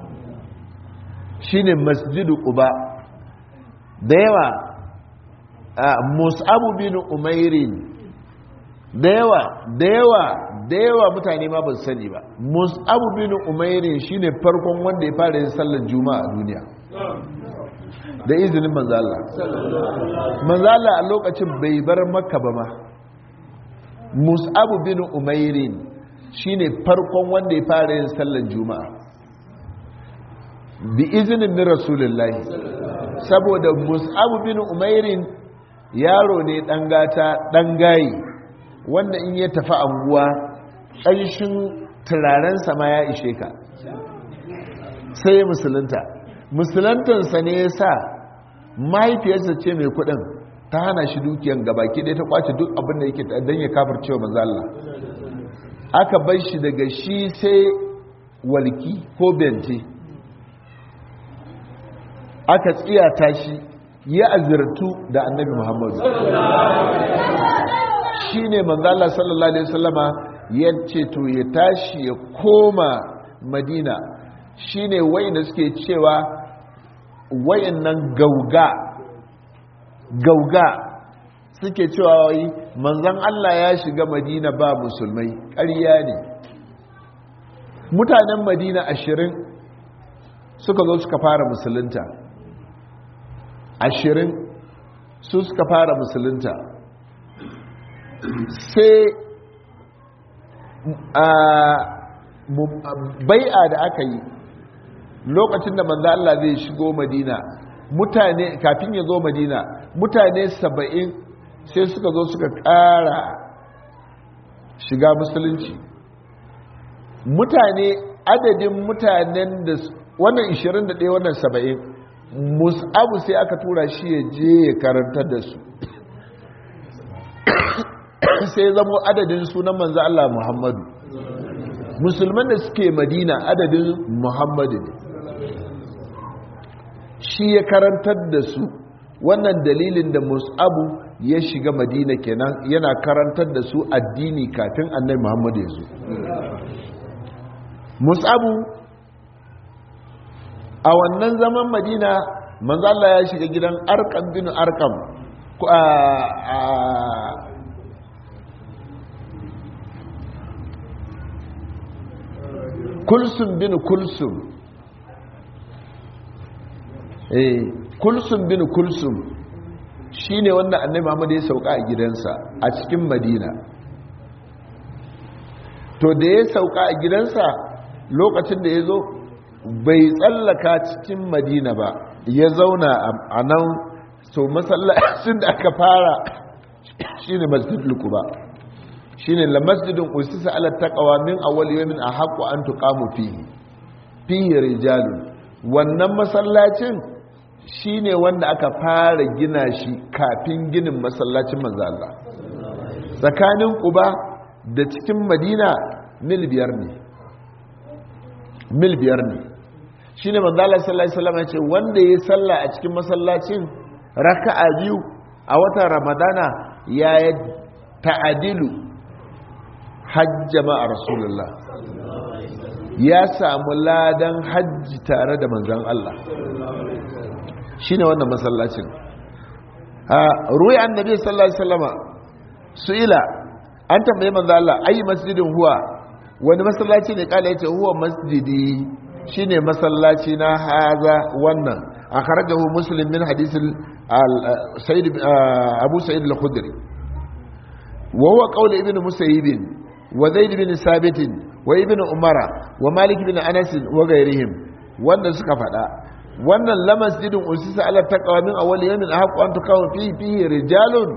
shine masjidu Quba da yawa Mus'ab bin Umairin da yawa da yawa da yawa mutane ma ba su sani ba Mus'ab bin Umairin shine farkon wanda ya fara yin sallar juma'a a duniya da izinin manzala manzala a lokacin bai bar makka ba ma mus'abu bin umairin shine farkon wanda ya fara yin sallar juma'a bi izinin min rasulullahi saboda mus'abu bin umairin yaro ne dan gata dan gayi wanda in ya tafi anguwa ƙanshin turaren sama ya ishe ka sai musulunta musulantansa ne ya sa mahaifiyarsa ce mai kudin ta hana shi dukiyan gabaki ɗaya ta kwace duk abin da yake don ya kafar cewa manzo Allah aka bar shi daga shi sai walki ko bente aka tsiyata shi ya azirtu da annabi muhammadu shi ne manzo Allah sallallahu alaihi wasallama ya ce to ya tashi ya koma madina shine wayanda suke cewa wayannan gauga gauga suke cewa wai manzon Allah ya shiga Madina ba musulmai ƙarya ne mutanen Madina ashirin suka zo suka fara musulunta ashirin su suka fara musulunta sai bai'a da aka yi lokacin da manzo Allah zai shigo Madina mutane kafin ya zo Madina mutane saba'in sai suka zo suka ƙara shiga musulunci mutane adadin mutanen da wannan 21 wannan 70 mus'abu sai aka tura shi ya je ya karanta da su sai zamo adadin sunan manzo Allah Muhammadu musulman da suke madina adadin muhammadu ne shi ya karantar da su wannan dalilin da mus'abu ya shiga madina kenan yana karantar da su addini kafin annai muhammadu ya zo mus'abu a wannan zaman madina manzo Allah ya shiga gidan arkam bin arkam kulsum bin kulsum eh kulsum bin kulsum shine wanda annabi Muhammad ya sauka a gidansa a cikin Madina to da ya sauka a gidansa lokacin da ya zo bai tsallaka cikin Madina ba ya zauna a nan to masallacin da aka fara shine masjidul quba shine la masjidun usisa ala taqwa min awwal yawmin ahqqu an tuqamu fihi fihi rijalun wannan masallacin shine wanda aka fara gina shi kafin ginin masallacin manzo Allah tsakanin quba da cikin madina mil biyar ne mil biyar ne shine manzo Allah sallallahu alaihi wasallam ya ce wanda yayi sallah a cikin masallacin raka'a biyu a watan ramadana ya ta'adilu hajja ma'a rasulullah ya samu ladan hajji tare da manzan Allah shi ne wannan masallacin ruwa annabi sallallahu alaihi wasallama su'ila an tambaye manzan Allah ayi masjidin huwa wani masallaci ne kala yace huwa masjidi shine masallaci na haza wannan akhrajahu muslim min hadith sayyid abu sa'id al-khudri wa huwa qawl ibn musayyib wa zaid bin sabit wa ibn umara wa malik bin anas wa ghayrihim wanda suka fada wannan la masjidun usisa ala taqwa min awwal yawmin ahqqu an tuqaw fihi fihi rijalun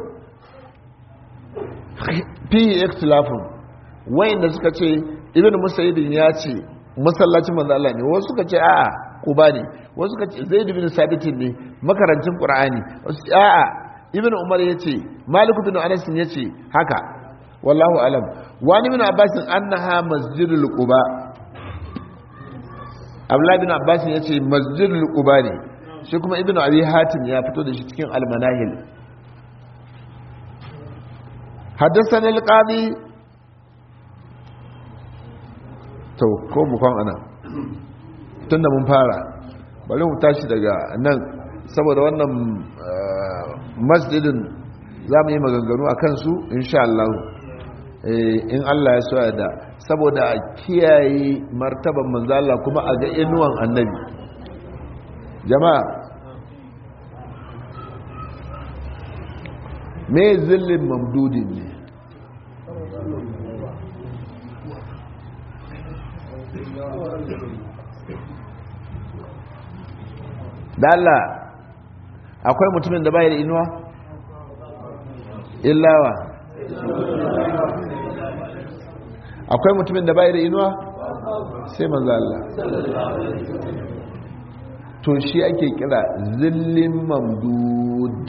fihi ikhtilafun wayanda suka ce ibn musayyib ya ce masallacin manzo Allah ne wasu suka ce a'a kuba ne wasu suka ce zaid bin sabit ne makarancin qur'ani a'a ibn umar yace malik bin anas yace haka wallahu alam wani bin abbas annaha masjidul quba abdullah bin abbas yace masjidul quba ne shi kuma ibn abi hatim ya fito da shi cikin al-manahil حدثنا القاضي to ko mu kwan ana tunda mun fara bari mu tashi daga nan saboda wannan masjidin za mu yi maganganu a kansu insha Allah in Allah ya soya da saboda a kiyaye martaban manzala kuma a ga inuwan annabi jama'a me zillin mamdudin ne da Allah akwai mutumin da bai da inuwa illawa akwai mutumin da bai da inuwa sai manzo Allah to shi ake kira zillin mamdud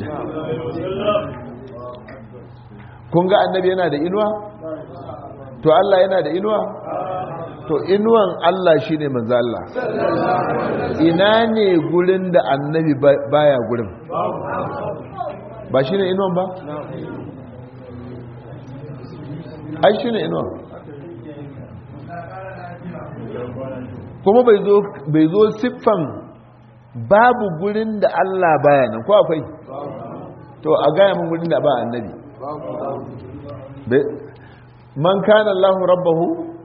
kun ga annabi yana da inuwa to Allah yana da inuwa to inuwan Allah shi ne manzo Allah ina ne gurin da annabi baya gurin ba shi ne inuwan ba ai shi ne inuwan kuma bai zo siffan babu gurin da Allah baya nan ko akwai to a gaya mun gurin da ba annabi man kana Allah rabbahu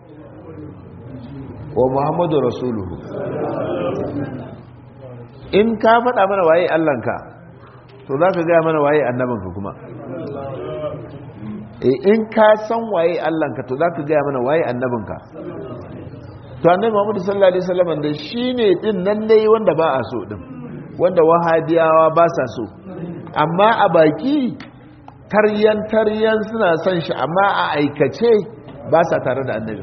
wa Muhammadu rasuluhu in ka faɗa mana waye Allahnka to za ka gaya mana waye annabinka kuma in ka san waye Allahnka to za ka gaya mana waye annabinka to annabi Muhammadu sallallahu alaihi wasallam da shine din nan dai wanda ba a so din wanda wahabiyawa ba sa so amma a baki taryan taryan suna son shi amma a aikace ba sa tare da annabi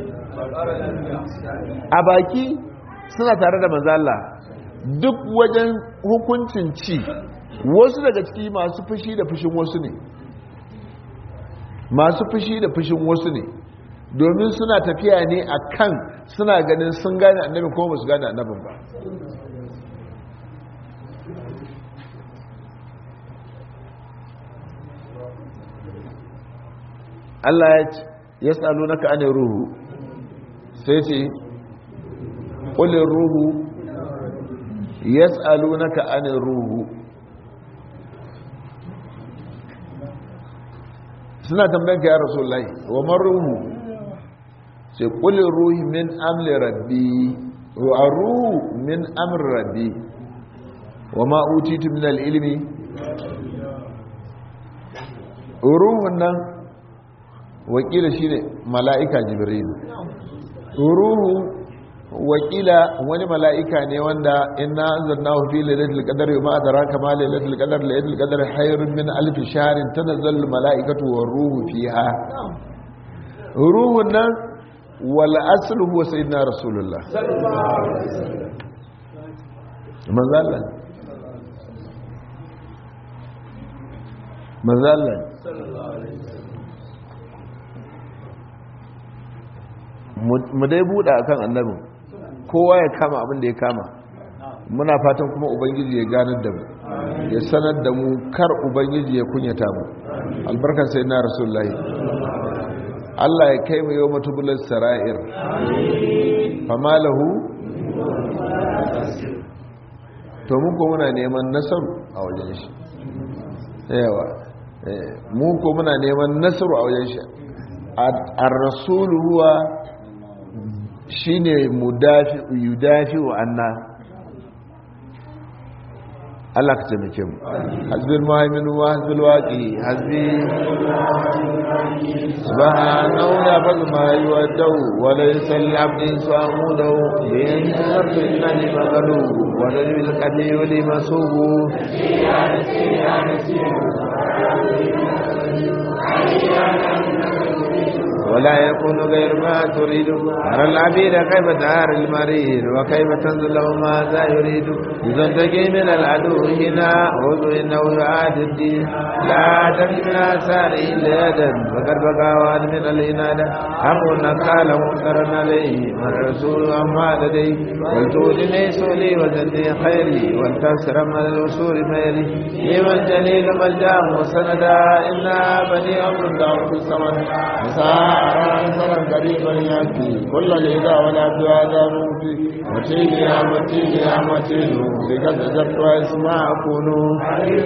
a baki suna tare da mazala duk wajen hukuncin ci wasu daga ciki masu fushi da fushin wasu ne masu fushi da fushin wasu ne domin suna tafiya ne a kan suna ganin sun gane annabin kuma ba su gane annabin ba Allah ya tsalo naka ane ruhu sai ce ƙulin ruhu ya tsalo naka ane ruhu suna tambayin ka ya rasu lai wa man ruhu sai ƙulin ruhi min amli rabbi wa ruhu min amri rabbi wa ma'utitu min al'ilmi ruhun nan wakila shi ne mala'ika jibril ruhu wakila wani mala'ika ne wanda inna anzalnahu fi lailatul qadri ma adraka ma lailatul qadr lailatul qadr khairun min alf shahrin tanazzalu mala'ikatu war ruhu fiha ruhun nan wal aslu huwa sayyidina rasulullah manzo Allah manzo Allah mu dai buɗe akan annabin kowa ya kama abin da ya kama muna fatan kuma ubangiji ya ganar da mu ya sanar da mu kar ubangiji ya kunyata mu albarkar sai na rasulullahi Allah ya kai mu yau matubular sara'ir fama lahu to mun ko muna neman nasaru a wajen shi yawa mun ko muna neman nasaru a wajen shi ar-rasulu huwa shine mudafi yudafi wa anna Allah ka taimake mu hasbil muhaimin wa hasbil waqi hasbi subhanahu ya fal ma yuwaddu wa laysa lil abdi samudu bin rabbil ladhi magalu wa lil qadi wa li masubu ولا يكون غير ما تريد ترى العبيد كيف دار المريض وكيف تنزل له ماذا يريد إذا تجي من العدو هنا خذ إنه يعاد الدين لا تجي من آثاره إلا يدا فقد بقى وعد من الإنادة أمرنا قال منكرا عليه من الرسول أما لديه ولتؤذني سولي وزني خيري ولتسر من الوصول ميلي لمن جليل ملجأ وسندا إنا بني أمر دعوة الصمد مساء قريبا يأتي كل الإذا والعبد هذا موفي متين يا متين يا متين لقد أجبت واسمع أكون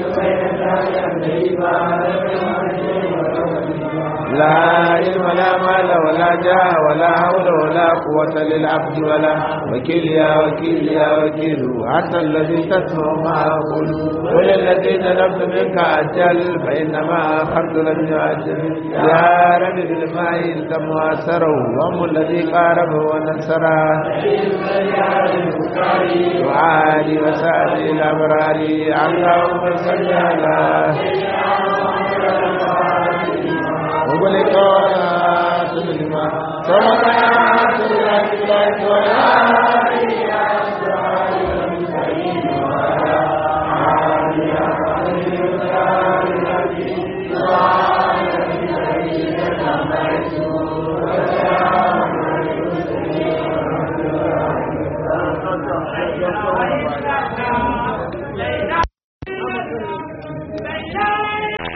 لا علم لا مال ولا جاه ولا حول ولا قوة للعبد ولا وكيل يا وكيل يا وكيل أنت الذي تسمع ما أقول وللذي طلبت منك أجل فإنما أخذت لم يؤجل يا رب بالماء التم وأسره وهم الذي قاربه ونسره وعالي وسعدي الأبرار اللهم صل على وبلغنا سلما سبحان الله